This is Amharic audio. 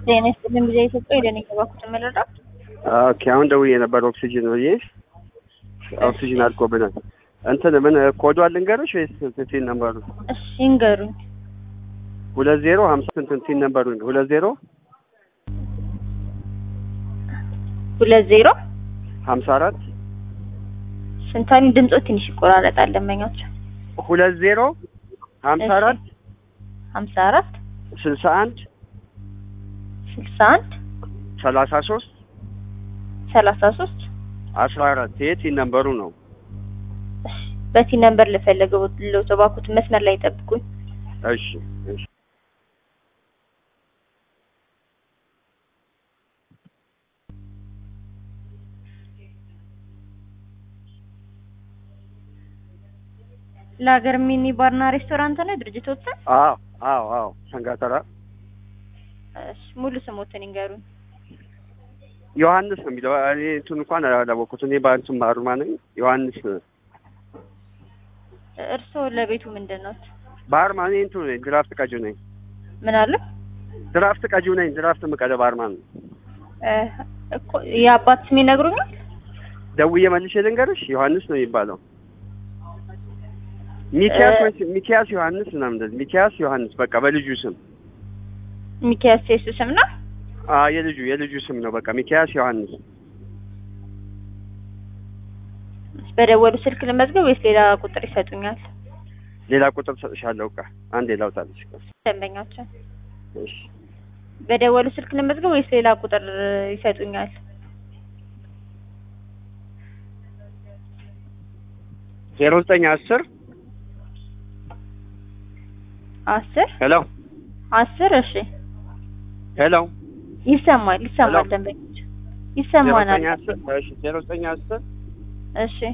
ጤና ይስጥልኝ ጊዜ ኢትዮጵያ ሄደን የገባኩት መረዳ ኦኬ አሁን ደውዬ ነበር ኦክሲጅን ብዬ ኦክሲጅን አልቆብናል። እንትን ምን ኮዱ ልንገርሽ ወይስ ቲን ነምበሩ? እሺ ይንገሩኝ። ሁለት ዜሮ ሀምሳ እንትን ቲን ነምበሩ ሁለት ዜሮ ሁለት ዜሮ ሀምሳ አራት ስንታኒ ድምፆ ትንሽ ይቆራረጣል። ደንበኞች ሁለት ዜሮ ሀምሳ እሺ። አራት ሀምሳ አራት ስልሳ አንድ ስልሳ አንድ ሰላሳ ሶስት ሰላሳ ሶስት አስራ አራት ይሄ ቲን ነምበሩ ነው። እሺ በቲ ነምበር ልፈለገው ተባኩት መስመር ላይ ጠብቁኝ። እሺ እሺ ለሀገር ሚኒ ባርና ሬስቶራንት ነው ድርጅቶች? አዎ አዎ አዎ ሰንጋተራ እሺ ሙሉ ስሞትን ይንገሩኝ። ዮሐንስ ነው የሚለው እኔ እንትን እንኳን አላወቅሁት እኔ በእንትን ባሩማ ነኝ ዮሐንስ እርስዎ ለቤቱ ምንድን ነው? ባርማ እኔ እንትን ነኝ ድራፍት ቀጂው ነኝ ምን አለ? ድራፍት ቀጂው ነኝ ድራፍት ምቀደ ባርማ ነው እ እኮ የአባት ስም ይነግሩኛል? ደውዬ መልሼ ልንገርሽ ዮሐንስ ነው የሚባለው ሚኪያስ እ- ወይስ ሚኪያስ ዮሐንስ ምናምን እንደዚህ ሚኪያስ ዮሐንስ በቃ በልጁ ስም ሚኪያስ የሱ ስም ነው? አ የልጁ የልጁ ስም ነው በቃ ሚኪያስ ዮሐንስ በደወሉ ስልክ ልመዝገብ ወይስ ሌላ ቁጥር ይሰጡኛል? ሌላ ቁጥር ሰጥሻለሁ ቃ አንዴ ላውጣልሽ ቃ ደንበኛችን እሺ በደወሉ ስልክ ልመዝገብ ወይስ ሌላ ቁጥር ይሰጡኛል? ዜሮ ዘጠኝ አስር አስር ሄሎ አስር እሺ ሄሎ ይሰማል ይሰማል ሄሎ። ደንበኞች ዜሮ ይሰማናል ዘጠኝ አስር እሺ ዜሮ ዘጠኝ አስር እሺ